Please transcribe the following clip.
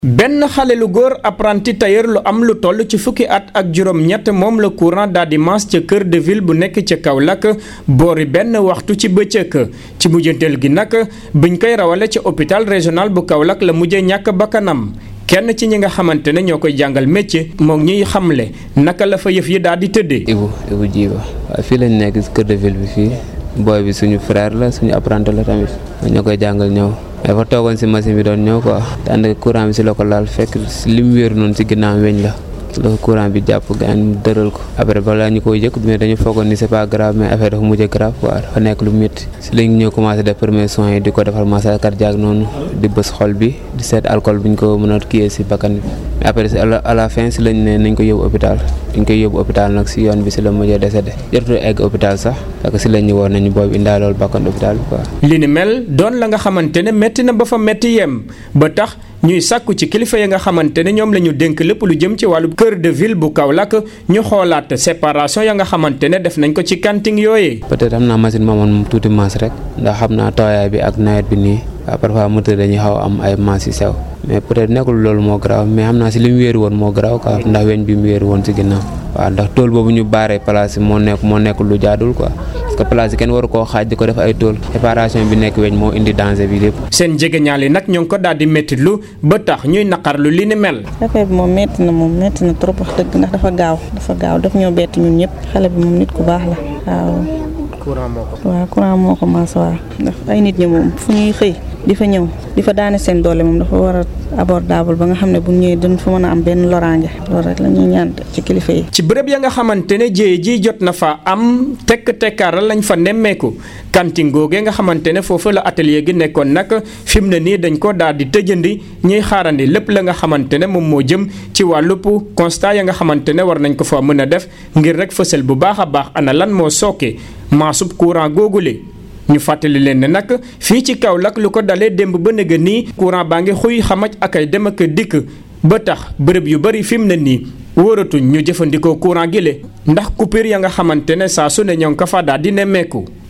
benn xale lu góor apprenti tailleur lu am lu toll ci fukki at ak juróom-ñett moom la courant daal di mas ca cœur de ville bu nekk ca Kaolack boori benn waxtu ci bëccëg ci mujjanteel gi nag biñ koy rawale ca hôpital régional bu Kaolack la mujjee ñàkk bakkanam kenn ci ñi nga xamante ne ñoo koy jàngal métier moom ñuy xamle naka la fa yëf yi daal di tëddee. Ibu Ibu Jiba waaw fii lañ nekk cœur de ville bi fii booy bi suñu frère la suñu apprenti la tamit ñoo koy jàngal ñëw. dafa toogoon si machine bi doon ñëw quoi daanaka courant bi si la ko laal fekk li mu wéeru noonu si ginnaaw weñ la la courant bi jàpp gaañ mu dëral ko après balaa ñu koy yëg mais dañu foogoon ni c'est pas grave mais affaire dafa mujj grave quoi dafa nekk lu métti si lañ ñëw commencé def premier soins yi di ko defal massage cardiaque noonu di bës xol bi di seet alcool bi ñu ko mën a kiyee si bakkan bi mais après à la fin si lañ ne nañ ko yóbbu hôpital dañ koy yóbbu hôpital nag si yoon bi si la mujjee décédé jotul egg hôpital sax parce que si lañ ñu woon nañu boobu indaa loolu bakkan hôpital bi quoi. li ni mel doon la nga xamante ne métti na ba fa métti yem ba tax ñuy sàkku ci kilifa yi nga xamante ne ñoom la ñu dénk lépp lu jëm ci wàllu cœur de ville bu Kaolack ñu xoolaat séparation ya nga xamante ne def nañ ko ci kanting yooyee. peut-être am naa machine moomoon tuuti maas rek ndax xam naa tooyaay bi ak nawet bi nii waaw parfois moteur dañuy xaw am ay maas yu sew mais peut-être nekkul loolu moo garaaw mais xam naa si li mu wéeru woon moo garaaw quoi ndax weñ bi mu wéeru woon si ginnaaw waaw ndax tool boobu ñu baaree place yi moo nekk moo nekkul lu jaadul quoi parce que place yi kenn waru koo xaaj di ko def ay tool séparation bi nekk weñ moo indi danger bi lépp. seen jegeñaale nag ñoo ngi ko daal di méttitlu ba tax ñuy naqarlu li ni mel. affaire bi moom métti na moom métti na trop wax dëgg ndax dafa gaaw dafa gaaw daf ñoo bett ñun ñëpp xale bi moom nit ku baax la waaw. courant moo ko. waaw courant moo ko maas waaw ndax ay nit ñi moom fu ñuy xëy di fa ñëw di fa daane seen doole moom dafa war a abordable ba nga xam ne bu ñëwee dañ fa mën a am benn loraange loolu rek la ñuy ñaan ci kilifa yi. ci bërëb ya nga xamante ne jéye ji jot na fa am tekk tekkaaral lañ fa nemmeeku kantin googee nga xamante ne foofu la atelier gi nekkoon nag fi mu ne nii dañ ko daal di tëjandi ñuy xaarandi lépp la nga xamante ne moom moo jëm ci wàllub constat ya nga xamante ne war nañ ko fa mën a def ngir rek fësal bu baax a baax ana lan moo sooke maasub courant googule ñu fàttali leen ne nag fii ci Kaolack lu ko dalee démb ba nëgë nii courant baa ngi xuy xamaj ak ay dem ak dikk ba tax bërëb yu bari fi mu ne nii wóoratuñ ñu jëfandikoo courant gi le ndax coupure ya nga xamante ne saa su ne ñoo ngi ko fa daal di nemmeeku.